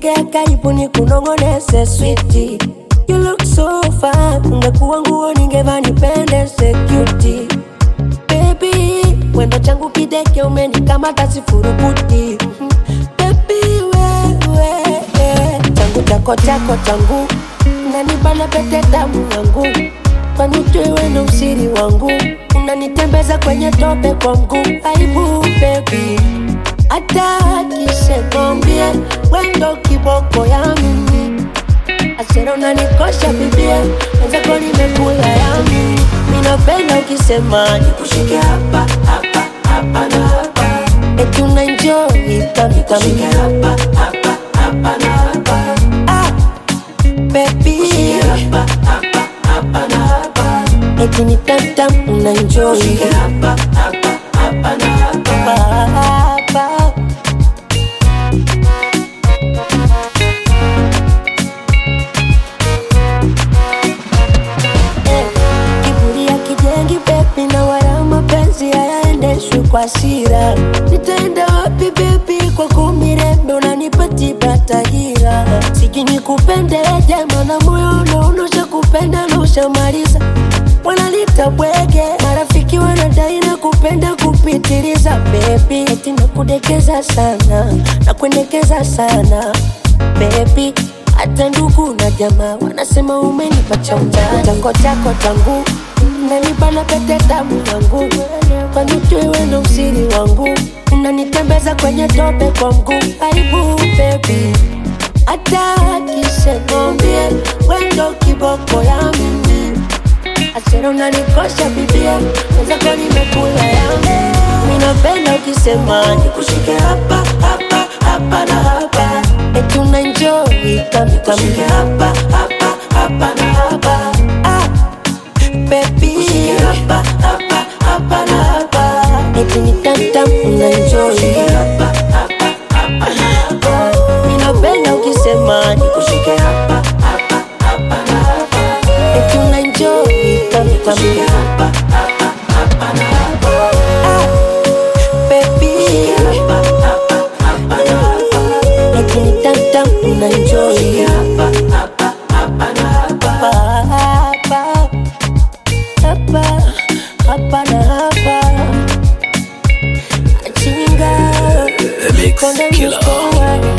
sogea karibu ni kunongonese switi You look so fine, ungekuwa nguo ningeva nipendeze cutie Baby, wendo changu kideke umenikamata sifurukuti Mhm. Baby, wewe changu chako chako changu unanibana pete damu yangu kwani wewe ndo usiri wangu unanitembeza kwenye tope kwa mguu aibu baby hata akisekombie wendo kiboko ya mimi asera unanikosha bibia wenzako nimekula ya mimi minapenda ukisema nikushike hapa hapa hapa na hapa eti unaenjoy kamikami hapa hapa hapa na hapa ah, baby hapa hapa hapa na hapa eti ni tamtam unaenjoy hapa hapa hapa na hapa hapa Eh, kiburi ya kijengi bebi na wala mapenzi hayaendeshwi kwa hasira nitaenda wapi bebi kwa kumirembe unanipatiba tahira siji nikupende jema na moyo unaonosha kupenda na ushamaliza wanalita bwege marafiki wanadai na kupenda kupitiliza bebi eti nakudekeza sana na kuendekeza sana bebi hata ndugu na jamaa wanasema umenipa cha ujana. Chango chako changu unanibana pete damu yangu, kwani wewe ndo usiri wangu, unanitembeza kwenye tope kwa mguu. Aibu baby, hata akisekombie wendo kiboko ya mimi asera unanikosha bibia, wenzako nimekula yangu. Minapenda ukisema nikushike hapa hapa hapa na hapa, eti unaenjoy kami kami hapa hapa hapa na hapa ah, baby hapa hapa hapa na hapa, eti ni tamtam unaenjoy hapa hapa hapa na hapa. Minapenda ukisema nikushike hapa hapa hapa na hapa, eti unaenjoy kami kami hapa hapa hapa na hapa ah, baby hapa hapa hapa na hapa, eti ni tamtam unaenjoy hapa hapa hapa na hapa hapa hapa hapa na hapa chinga The Mix konde Killer. mkoa